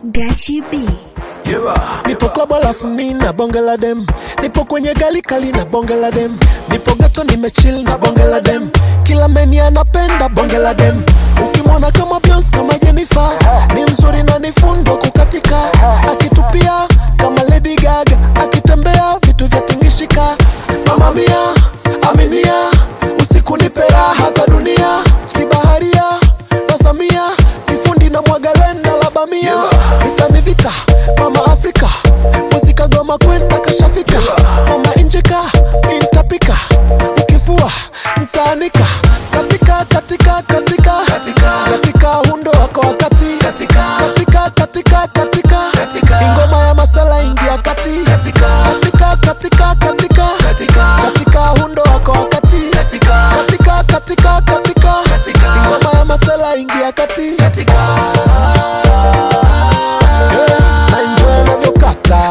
Gachi B. nipo club alafu nina bonge la dem nipo kwenye gali kali na bonge la dem nipo gato nimechill na bonge la dem kila meni anapenda bonge la dem ukimwona kama Beyonce kama Jennifer ni mzuri na ni fundo kukatika akitupia kama Lady Gaga akitembea vitu vya tingishika mama mia aminia usiku nipe raha za dunia kibaharia nasamia kifundi na mwagalenda la bamia vita ni vita mama afrika muzika goma kwenda kashafika mama injika intapika ukifua mtaanika katika katika katika katika hundo wako wakati katika katika katika ingoma ya masala ingia kati katika katika katika katika hundo wako wakati katika katika katika ingoma ya masala ingia kati Yeah, na enjoy navyokata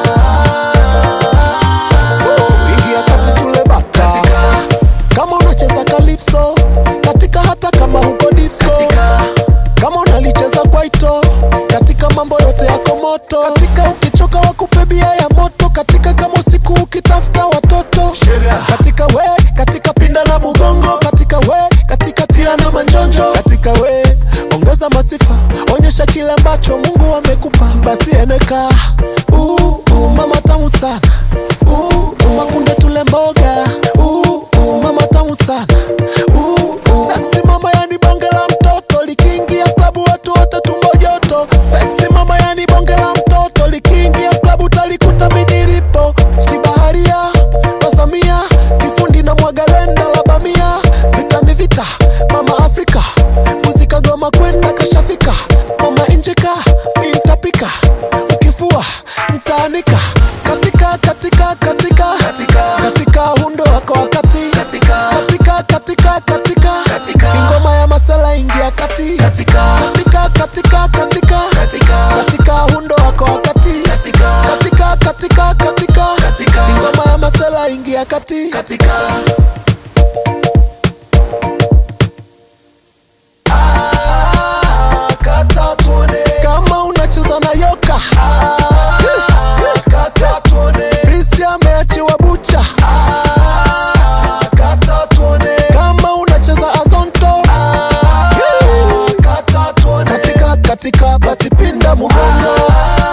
Woo, ingia kati tule bata kama unacheza kalipso katika hata kama huko disco kama unalicheza kwaito katika mambo yote yako moto katika ukichoka wakupe bia ya moto katika kama usiku ukitafuta watoto katika we katika pinda na mugongo katika we katika tia na manjonjo katika we ongeza masifa onyesha kile ambacho mungu amekupa basi eneka uh, uh, mama tamu sana uh, chuma kunde tule mboga uh, uh, mama tamu sana uh, uh. Sexy mama yani bonge la mtoto likiingia klabu watu wote tumbo joto Sexy mama yani bonge la mtoto likiingia klabu talikuta mimi nilipo kibaharia nasamia kifundi na mwagalenda la bamia vita ni vita mama afrika muzika goma kwenda kashafika mama injika intapika ukifua mtaanika katika katika katika katika hundo wako wakati katika katika katika ingoma ya masala ingia kati katika katika katika katika hundo wako wakati katika katika katika ingoma ya masala ingia kati kama unacheza na yoka fisi ameachiwa bucha kama unacheza azonto katika katika basi pinda mugongo